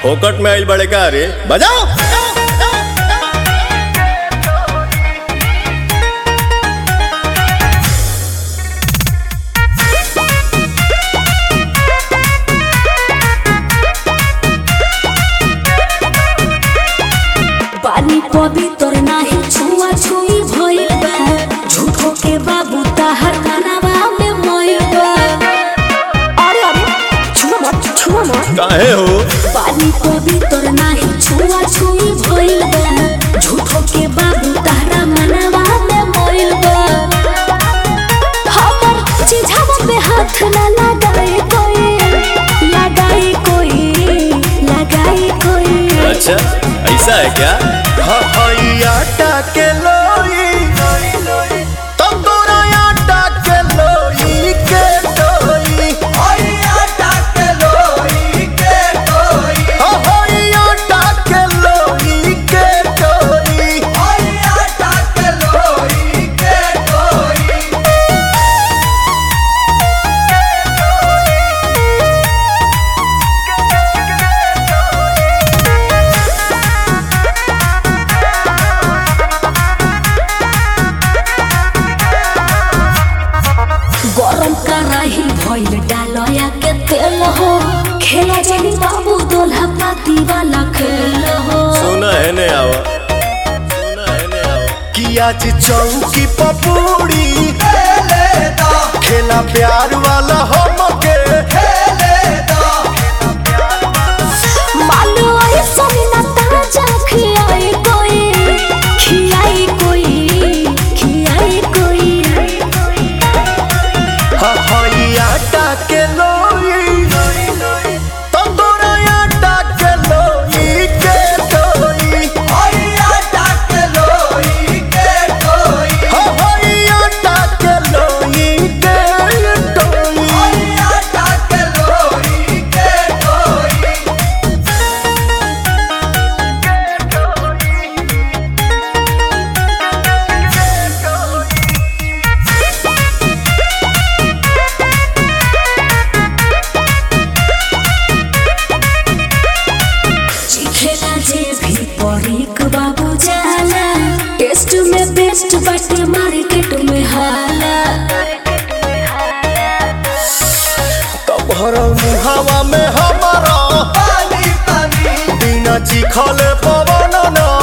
फोकट में आइल बड़े का रे बजाओ पानी पवित्र नाही छुआ छुई भइल बा झूठो के बाबू ताहर कानावा में मइल बा अरे अरे छुआ मत छुआ मत काहे हो पानी पवित्र नाही छुआ छुई भइल बा झूठो के बाबू ताहरा मनावा में मइल बा हमर चिझावा पे हाथ ना लगाए कोई लगाए कोई लगाए कोई अच्छा ऐसा है क्या आटा के लोई तंदूरा आटा के लोई के लोई आटा के लोई के गरम कराही भइल डालया के तेल हो खेला जानी बाबू दोल्हा पाती वाला खेल हो सुना है ने आवा सुना है ने आवा कि आज चौकी पपूड़ी खेला प्यार वाला हमके मानो ऐसा ना ताजा खियाई कोई खियाई कोई खियाई कोई हई आटा के लोई तंदूरा आटा के लोई के लोई हई आटा के लोई के लोई खेला जे भी परीक बाबू जाला टेस्ट में बेस्ट बाटे मार्केट में हाला तोहर मुहावा में हमारा बिना चिखले पवन ना